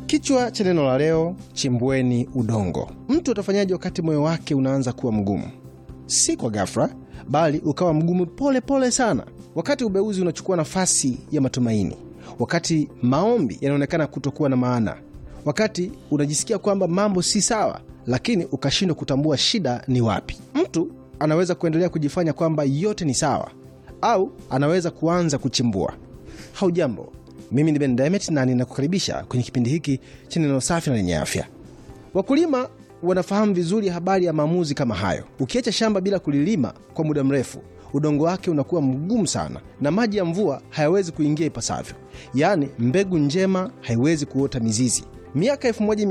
Kichwa cha neno la leo: chimbueni udongo. Mtu atafanyaje wakati moyo wake unaanza kuwa mgumu? Si kwa ghafla, bali ukawa mgumu pole pole sana, wakati ubeuzi unachukua nafasi ya matumaini, wakati maombi yanaonekana kutokuwa na maana, wakati unajisikia kwamba mambo si sawa, lakini ukashindwa kutambua shida ni wapi. Mtu anaweza kuendelea kujifanya kwamba yote ni sawa, au anaweza kuanza kuchimbua. Haujambo, mimi ni Ben Demet na ninakukaribisha kwenye kipindi hiki cha neno safi na lenye afya. Wakulima wanafahamu vizuri habari ya maamuzi kama hayo. Ukiacha shamba bila kulilima kwa muda mrefu, udongo wake unakuwa mgumu sana na maji ya mvua hayawezi kuingia ipasavyo, yaani mbegu njema haiwezi kuota mizizi. Miaka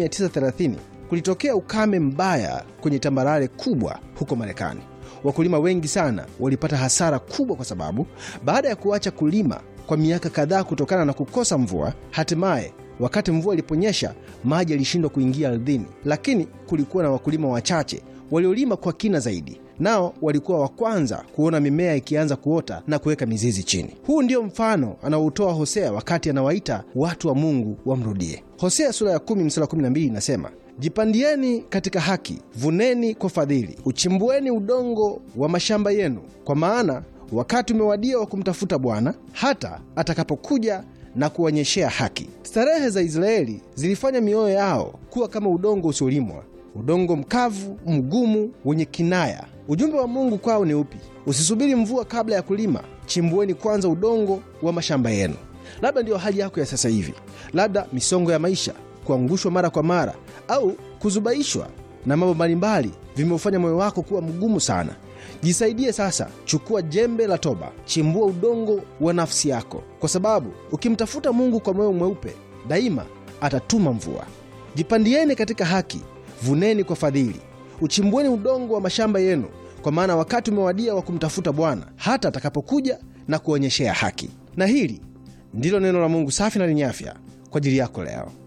1930 kulitokea ukame mbaya kwenye tambarare kubwa huko Marekani. Wakulima wengi sana walipata hasara kubwa, kwa sababu baada ya kuacha kulima kwa miaka kadhaa kutokana na kukosa mvua, hatimaye wakati mvua iliponyesha, maji yalishindwa kuingia ardhini. Lakini kulikuwa na wakulima wachache waliolima kwa kina zaidi, nao walikuwa wa kwanza kuona mimea ikianza kuota na kuweka mizizi chini. Huu ndio mfano anaoutoa Hosea wakati anawaita watu wa Mungu wamrudie. Hosea sura ya 10 mstari 12 inasema Jipandieni katika haki, vuneni kwa fadhili, uchimbueni udongo wa mashamba yenu, kwa maana wakati umewadia wa kumtafuta Bwana hata atakapokuja na kuonyeshea haki. Starehe za Israeli zilifanya mioyo yao kuwa kama udongo usiolimwa, udongo mkavu, mgumu, wenye kinaya. Ujumbe wa Mungu kwao ni upi? Usisubiri mvua kabla ya kulima, chimbueni kwanza udongo wa mashamba yenu. Labda ndiyo hali yako ya sasa hivi, labda misongo ya maisha, kuangushwa mara kwa mara, au kuzubaishwa na mambo mbalimbali vimeufanya moyo wako kuwa mgumu sana. Jisaidie sasa, chukua jembe la toba, chimbua udongo wa nafsi yako, kwa sababu ukimtafuta Mungu kwa moyo mweupe, daima atatuma mvua. Jipandieni katika haki, vuneni kwa fadhili, uchimbueni udongo wa mashamba yenu, kwa maana wakati umewadia wa kumtafuta Bwana hata atakapokuja na kuonyeshea haki. Na hili ndilo neno la Mungu safi na lenye afya kwa ajili yako leo.